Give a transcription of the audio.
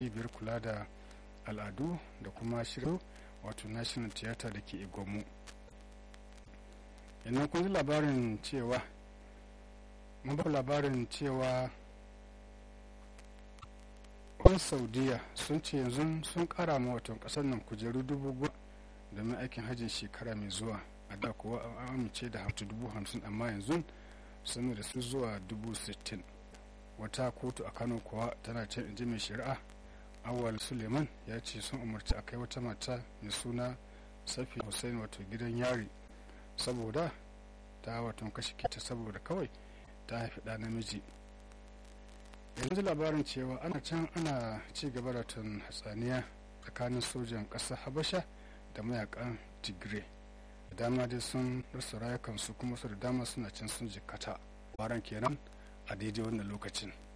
cibiyar kula da al'adu da kuma shirin wato national theatre da ke igomu yannan kun ji labarin cewa mun ba labarin cewa kwan saudiya sun ce yanzu sun kara ma watan kasar nan kujeru dubu goma domin aikin hajjin shekara mai zuwa a da kuwa an amince da hamsin dubu hamsin amma yanzu sun da su zuwa dubu sittin wata kotu a kano kuwa tana can inji mai shari'a awal suleiman ya ce sun umarci a kai wata mata mai suna safi hussein wato gidan yari saboda ta wato kashe kita saboda kawai ta haifi ɗa namiji yanzu labarin cewa ana can ana ci gaba da tun hatsaniya tsakanin sojan ƙasar habasha da mayakan tigray da dama dai sun rasa rayukansu kuma su da dama suna can sun jikkata waran kenan a daidai wannan lokacin